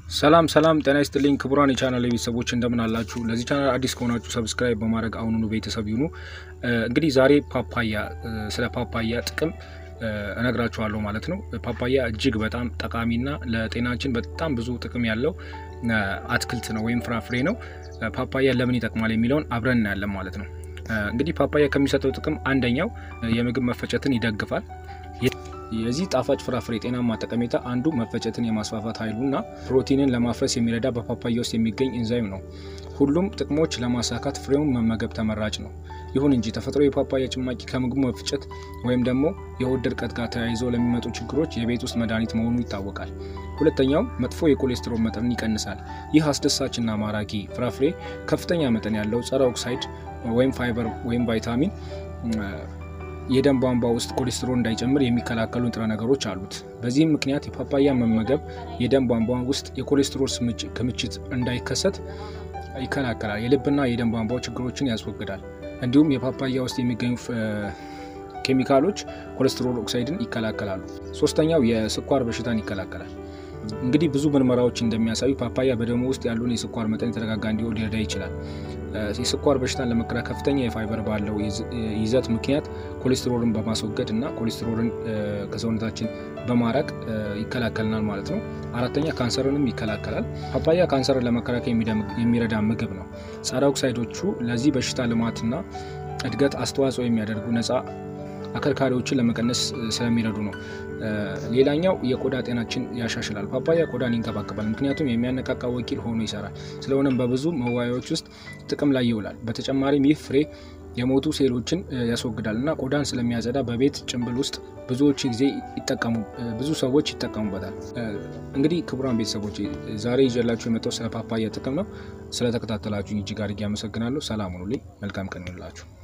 ሰላም ሰላም፣ ጤና ይስጥልኝ ክቡራን የቻናል ቤተሰቦች እንደምን አላችሁ? ለዚህ ቻናል አዲስ ከሆናችሁ ሰብስክራይብ በማድረግ አሁኑኑ ቤተሰብ ይሁኑ። እንግዲህ ዛሬ ፓፓያ ስለ ፓፓያ ጥቅም እነግራችኋለሁ ማለት ነው። ፓፓያ እጅግ በጣም ጠቃሚና ለጤናችን በጣም ብዙ ጥቅም ያለው አትክልት ነው ወይም ፍራፍሬ ነው። ፓፓያ ለምን ይጠቅማል የሚለውን አብረን እናያለን ማለት ነው። እንግዲህ ፓፓያ ከሚሰጠው ጥቅም አንደኛው የምግብ መፈጨትን ይደግፋል። የዚህ ጣፋጭ ፍራፍሬ ጤናማ ጠቀሜታ አንዱ መፈጨትን የማስፋፋት ኃይሉና ፕሮቲንን ለማፍረስ የሚረዳ በፓፓያ ውስጥ የሚገኝ ኢንዛይም ነው። ሁሉም ጥቅሞች ለማሳካት ፍሬውን መመገብ ተመራጭ ነው። ይሁን እንጂ ተፈጥሮ የፓፓያ ጭማቂ ከምግቡ መፍጨት ወይም ደግሞ የሆድ ድርቀት ጋር ተያይዞ ለሚመጡ ችግሮች የቤት ውስጥ መድኃኒት መሆኑ ይታወቃል። ሁለተኛው መጥፎ የኮሌስትሮል መጠንን ይቀንሳል። ይህ አስደሳችና ማራኪ ፍራፍሬ ከፍተኛ መጠን ያለው ጸረ ኦክሳይድ ወይም ፋይበር ወይም ቫይታሚን የደም ቧንቧ ውስጥ ኮሌስትሮል እንዳይጨምር የሚከላከሉ ንጥረ ነገሮች አሉት። በዚህም ምክንያት የፓፓያ መመገብ የደም ቧንቧ ውስጥ የኮሌስትሮል ክምችት እንዳይከሰት ይከላከላል። የልብና የደም ቧንቧ ችግሮችን ያስወግዳል። እንዲሁም የፓፓያ ውስጥ የሚገኙ ኬሚካሎች ኮሌስትሮል ኦክሳይድን ይከላከላሉ። ሶስተኛው የስኳር በሽታን ይከላከላል። እንግዲህ ብዙ ምርመራዎች እንደሚያሳዩ ፓፓያ በደሙ ውስጥ ያለውን የስኳር መጠን የተረጋጋ እንዲሆን ሊረዳ ይችላል። የስኳር በሽታን ለመከላከል ከፍተኛ የፋይበር ባለው ይዘት ምክንያት ኮሌስትሮልን በማስወገድ እና ኮሌስትሮልን ከሰውነታችን በማራቅ ይከላከልናል ማለት ነው። አራተኛ ካንሰርንም ይከላከላል። ፓፓያ ካንሰርን ለመከላከል የሚረዳ ምግብ ነው። ጸረ ኦክሳይዶቹ ለዚህ በሽታ ልማትና እድገት አስተዋጽኦ የሚያደርጉ ነፃ አከርካሪዎችን ለመቀነስ ስለሚረዱ ነው። ሌላኛው የቆዳ ጤናችን ያሻሽላል። ፓፓያ ቆዳን ይንከባከባል፣ ምክንያቱም የሚያነቃቃ ወኪል ሆኖ ይሰራል። ስለሆነም በብዙ መዋያዎች ውስጥ ጥቅም ላይ ይውላል። በተጨማሪም ይህ ፍሬ የሞቱ ሴሎችን ያስወግዳል እና ቆዳን ስለሚያጸዳ በቤት ጭንብል ውስጥ ብዙዎች ጊዜ ይጠቀሙ ብዙ ሰዎች ይጠቀሙበታል። እንግዲህ ክቡራን ቤተሰቦች ዛሬ ይዤላችሁ የመጣው ስለ ፓፓያ ጥቅም ነው። ስለተከታተላችሁ እጅግ አድርጌ አመሰግናለሁ። ሰላም ሁኑልኝ። መልካም ቀን ይሁንላችሁ።